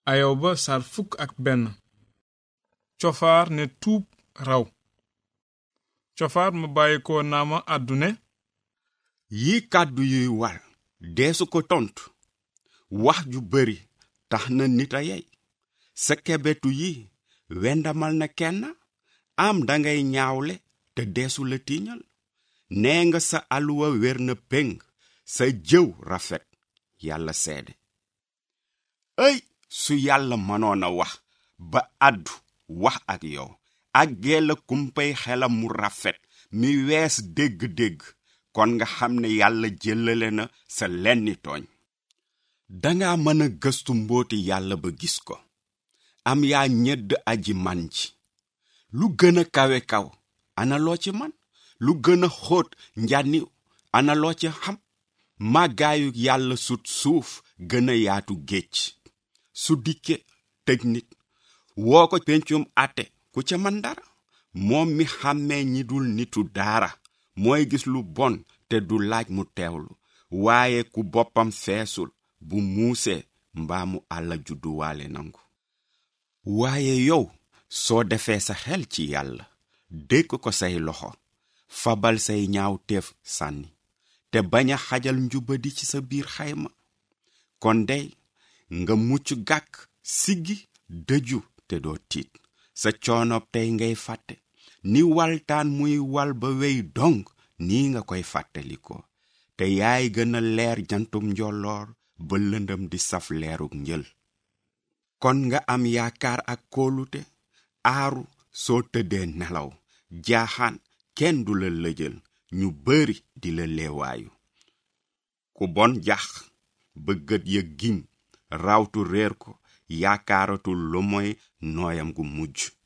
ayoba sar fukk ak benn cofaar ne tuub raw cofaar ma bàyyi ko naama àddune yi kàddu yuy war deesu ko tontu wax ju bari tax na nit a yey sa kebetu yi wendamal na kenn am dangay ñaawle te deesu la tiiñal nee nga sa aluwa wér na péng sa jëw rafet yàlla seede ëy su yàlla mënoon a wax ba àddu wax ak yow ak geela kumpay xelam mu rafet mi wees dégg-dégg kon nga xam ne yàlla jëlale na sa lenni tooñ danga mën a gëstu mbooti yàlla ba gis ko am yaa ñedd aji man ji lu gën a kawe kaw ana loo ci man lu gën a xóot njànniw ana loo ci xam màggaayu yàlla sut suuf gën a yaatu géej su dikke tëj nit woo ko pencum àtte ku ca man dara moom mi xàmmee ñi dul nitu daara mooy gis lu bon te du laaj mu teewlu waaye ku boppam feesul bu muusee mbaa mu àlla judduwaale nangu waaye yow soo defee sa xel ci yàlla dékk ko say loxo fabal say ñaaw teef sànni te bañ a xajal njubadi ci sa biir xayma kon dey nga mucc gàkk siggi dëju te doo tiit sa coonob tey ngay fàtte ni waltaan muy wal ba wey dong nii nga koy fàttaliko te yaay gën a leer jantum njolloor ba lëndëm di saf leeruk njël kon nga am yaakaar ak kóolute aaru soo tëddee nelaw jaaxaan kenn du la lëjal ñu bari di la leewaayu ku bon jax ba gët ya giñ rawtu réer ko yaakaaratul lu moy nooyam gu mujj